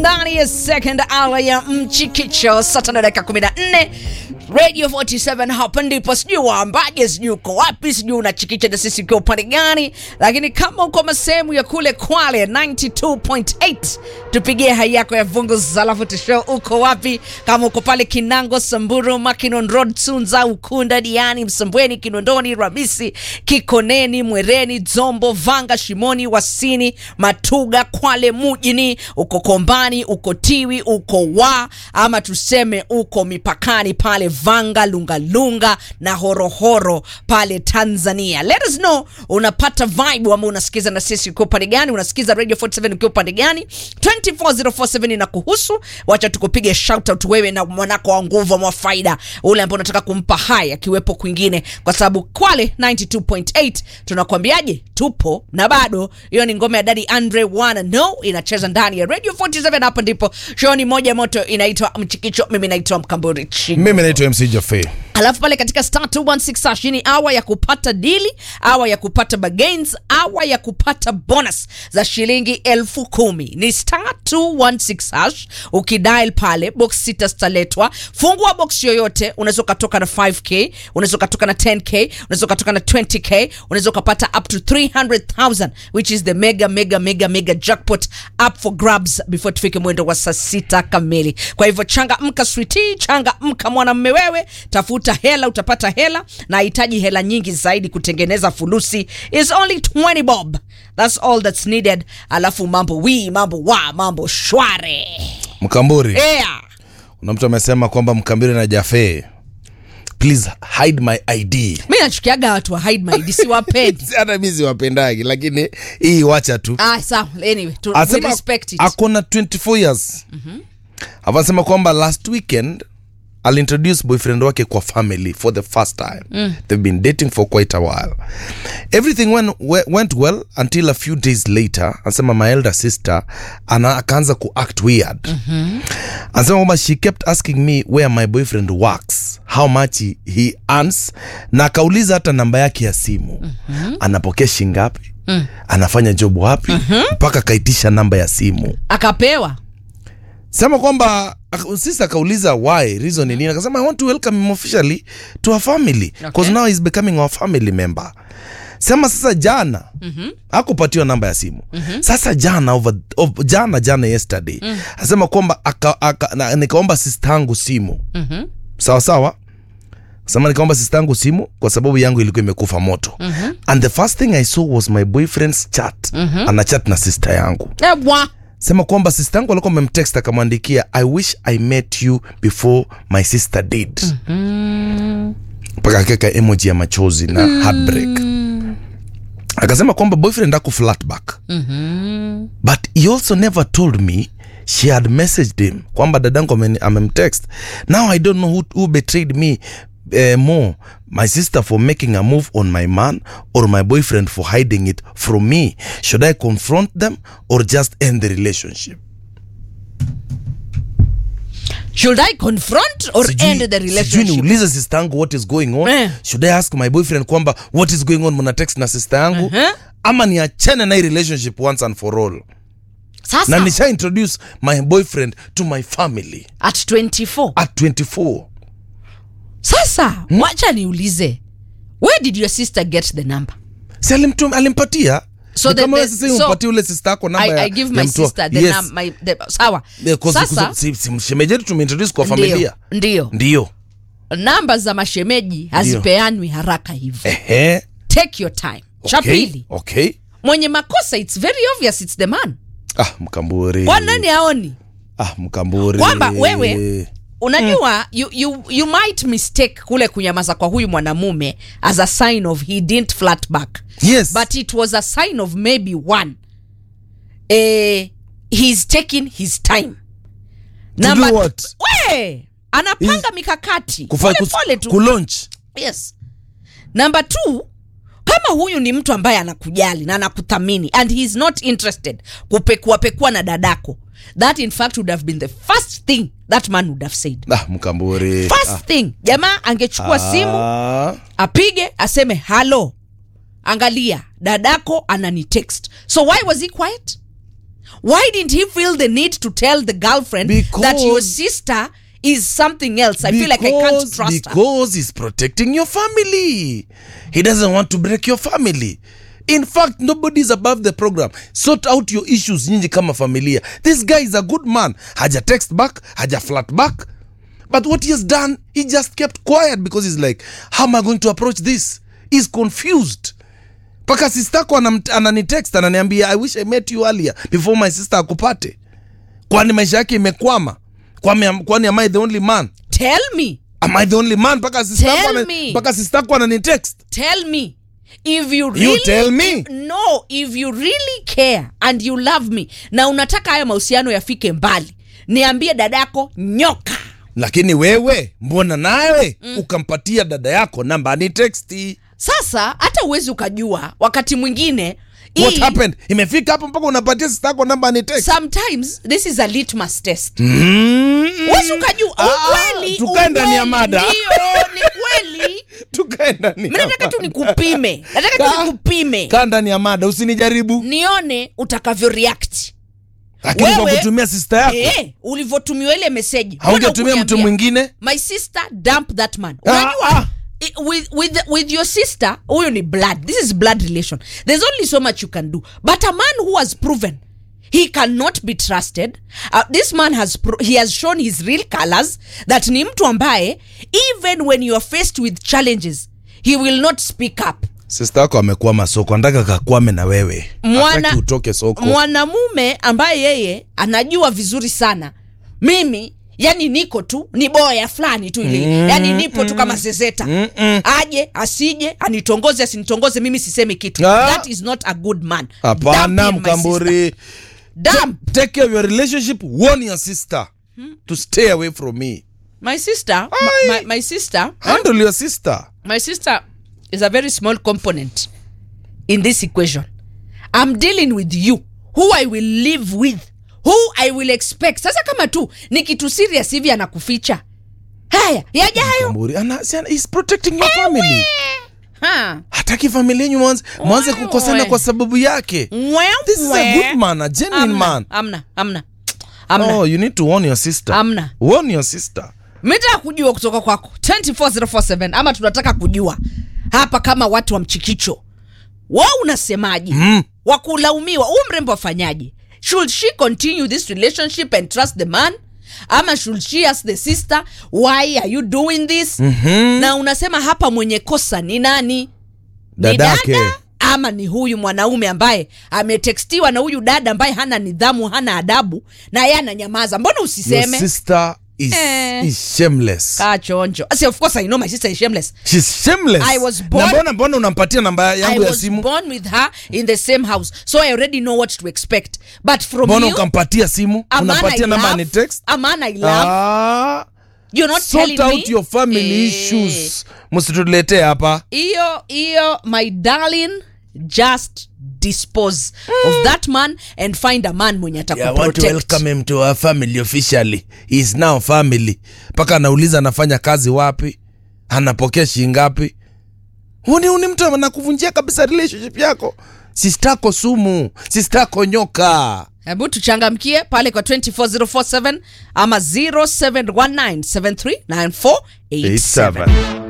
ndani ya second hour ya mchikicho saa tano dakika 14 radio 47 hapa ndipo sijui waambaje sijui uko wapi sijui unachikicha na sisi ukiwa upande gani lakini kama uko masehemu ya kule kwale 92.8 tupigie hai yako ya vungu zalafu tushow uko wapi kama uko pale kinango samburu makinon road sunza ukunda diani msambweni kinondoni ramisi kikoneni mwereni dzombo vanga shimoni wasini matuga kwale mujini uko kombani uko tiwi uko wa ama tuseme uko mipakani pale vanga lungalunga na horohoro pale tanzania let us know unapata vibe ama unasikiza na sisi ukiwa upande gani unasikiza radio 47 ukiwa upande gani 24047 na kuhusu wacha tukupige shoutout wewe na mwanako wa nguvu mwa faida ule ambao unataka kumpa hai akiwepo kwingine kwa sababu kwale 92.8 tunakwambiaje tupo na bado hiyo ni ngome ya dadi andre wana no inacheza ndani ya radio 47 hapa ndipo shoni moja moto inaitwa mchikicho mimi naitwa mkamburi Chingo. mimi naitwa mc jafe alafu pale katika star 216 hash hii ni awa ya kupata dili awa ya kupata bagains awa ya kupata bonus za shilingi elfu kumi ni star 216 hash ukidial pale box sita zitaletwa fungua box yoyote unaweza ukatoka na 5k unaweza ukatoka na 10k unaweza ukatoka na 20k unaweza ukapata up to 300000 which is the mega mega mega mega jackpot up for grabs before tufike mwendo wa saa sita kamili kwa hivyo changa mka switi changa mka mwanamme wewe tafuta hela utapata hela na hitaji hela nyingi zaidi kutengeneza fulusi is only 20 bob that's all that's needed alafu mambo wi mambo wa mambo shware mkamburi yeah. kuna mtu amesema kwamba mkambiri na jafe please hide my id mi nachukiaga watu wa hide my ID, siwapendi hata mi siwapendagi lakini hii wacha tu ah, sawa anyway tu, we Asema respect it akona 24 years mm-hmm. anasema kwamba last weekend alintroduce boyfriend wake kwa family for the first time mm. they've been dating for quite a while everything went, we- went well until a few days later anasema my elder sister ana akaanza kuact weird mm-hmm. anasema kwamba she kept asking me where my boyfriend works how much he, he earns na akauliza hata namba yake ya simu mm-hmm. anapokea shingapi mm. anafanya job wapi mpaka mm-hmm. akaitisha namba ya simu akapewa sema kwamba ak- sisi akauliza why reason ni nini akasema i want to welcome him officially to our family because Okay. now he's becoming our family member sema sasa jana mm-hmm. akupatiwa namba ya simu mm-hmm. sasa jana over, over, jana jana yesterday mm. asema kwamba aka, aka, na, nikaomba sistangu simu Mhm. sawa sawa sema nikaomba sistangu simu kwa sababu yangu ilikuwa imekufa moto mm-hmm. and the first thing i saw was my boyfriend's chat mm-hmm. ana chat na sister yangu Ewa. sema kwamba sister yangu alikuwa amemtext akamwandikia i wish i met you before my sister did mpaka akaweka emoji ya machozi na heartbreak akasema kwamba boyfriend aku flatback but he also never told me she had messaged him kwamba dadangu ameni- amemtext now i don't know who, who betrayed me uh, more my sister for making a move on my man or my boyfriend for hiding it from me should i confront them or just end the relationship should i confront or Sijui- end the sijui relationship niulize sister yangu what is going on Eh. should i ask my boyfriend kwamba what is going on mna text na sister yangu Uh-huh. ama niachane na hii relationship once and for all sasa na nisha introduce my boyfriend to my family at 24 at 24 sasa wacha niulize where did your sister get the number si alimtum, alimpatia So Ni the- kama the- wewe sasa so- umpatie ule sister yako namba I, ya, I give ya my mtu wa- sister the yes. num, my, the, sawa Yeah, 'cause- sasa 'cause si- si- shemeji yetu tumeintroduce kwa ndio, familia ndio ndio namba za mashemeji hazipeanwi haraka hivyo ehe take your time cha okay, pili okay mwenye makosa its very obvious its the man ah mkamburi kwa nani aoni ah mkamburi Kwamba wewe- unajua you, you, you might mistake kule kunyamaza kwa huyu mwanamume as a sign of he didn't flat back yes but it was a sign of maybe one eh, he's taking his time To do what? we anapanga mikakati Kufa- pole kus- pole tu kulaunch yes number two kama huyu ni mtu ambaye anakujali na anakuthamini and he is not interested kupekuapekua na dadako that in fact would have been the first thing that man would have said ah mkamburi first thing jamaa angechukua simu ah. apige aseme halo angalia dadako anani text so why was he quiet why didn't he feel the need to tell the girlfriend that your Because- sister is something else i feel like i can't Because- trust her because he's protecting your family he doesn't want to break your family in fact nobody is above the program sort out your issues nyinyi kama familia this guy is a good man haja text back haja flat back but what he has done he just kept quiet because he's like how am i going to approach this he's confused mpaka sistako ananitext ananiambia i wish i met you earlier before my sister akupate kwani maisha yake imekwama kwani, kwani am i the only man tell me am i the only man mpaka sistako Tell ana- me. mpaka sistako ananitext tell me if you really you tell me no if you really care and you love me na unataka haya mahusiano yafike mbali niambie dadako nyoka lakini wewe mbona nawe mm. ukampatia dada yako namba ni texti sasa hata uwezi ukajua wakati mwingine what hii- happened imefika hapo mpaka unapatia sistako namba ni text sometimes this is a litmus test mm. Huwezi ukajua Ah, ukweli tukae ndani ya ukweli, mada. ndio ni kweli tukae ndani mi ya nataka mada. tu nikupime nataka tu Kaa- nikupime kaa ndani ya mada usinijaribu nione utakavyo react lakini kwa Wewe- kutumia sista yako eh, ulivyotumiwa ile meseji haungetumia mtu mwingine my sister dump that man Ah, unajua ah. i- with, with, with your sister huyo ni blood this is blood relation there's only so much you can do but a man who has proven he cannot be trusted uh, this man has pro- he has shown his real colors that ni mtu ambaye even when you are faced with challenges he will not speak up sista yako amekuwa masoko anataka kakwame na wewe Mwana- Hataki utoke soko mwanamume ambaye yeye anajua vizuri sana mimi yani niko tu ni boya fulani tu ile mm, yani nipo tu kama zezeta mm, mm. aje asije anitongoze asinitongoze mimi sisemi kitu Ah. that is not a good man hapana Dump him, my sister. mkamburi Dump. take care of your relationship warn your sister to stay away from me my sister Aye. my, my, my sister handle your sister my sister is a very small component in this equation i'm dealing with you who i will live with who i will expect sasa kama tu ni kitu serious hivi anakuficha haya yajayo Mkamburi ana, si ana- he's protecting your family Ha. hataki familia yenyu mwanze mwanze Wewe. kukosana kwa sababu yake Mwe, this is a mwe. good man a genuine Amna, man amna amna amna oh you need to warn your sister Amna. warn your sister mitaka kujua kutoka kwako 24047 ama tunataka kujua hapa kama watu wa mchikicho wa unasemaje Mm. wakulaumiwa huu mrembo afanyaje should she continue this relationship and trust the man ama should she ask the sister why are you doing this mm-hmm. na unasema hapa mwenye kosa ni nani ni dadake dada ama ni huyu mwanaume ambaye ametekstiwa na huyu dada ambaye hana nidhamu hana adabu na yeye ananyamaza mbona your usiseme sister is, Eh. is shameless kaa chonjo See, of course i know my sister is shameless She's shameless I was na born- mbona mbona unampatia namba I yangu ya was simu born with her in the same house so I already know what to expect but from mbona you ukampatia simu a man I unapatia namba love, ni text a man I love ah, you're not sort telling out me your family Eh, issues msituletee hapa hiyo hiyo my darling just dispose of that man and find a man mwenye Yeah, I want to atakuprotect welcome him to our family officially. He is now family. Mpaka anauliza anafanya kazi wapi, anapokea shilingi ngapi. Huni huni mtu anakuvunjia kabisa relationship yako. Sistako sumu, sistako nyoka. hebu tuchangamkie pale kwa 24047 ama 0719739487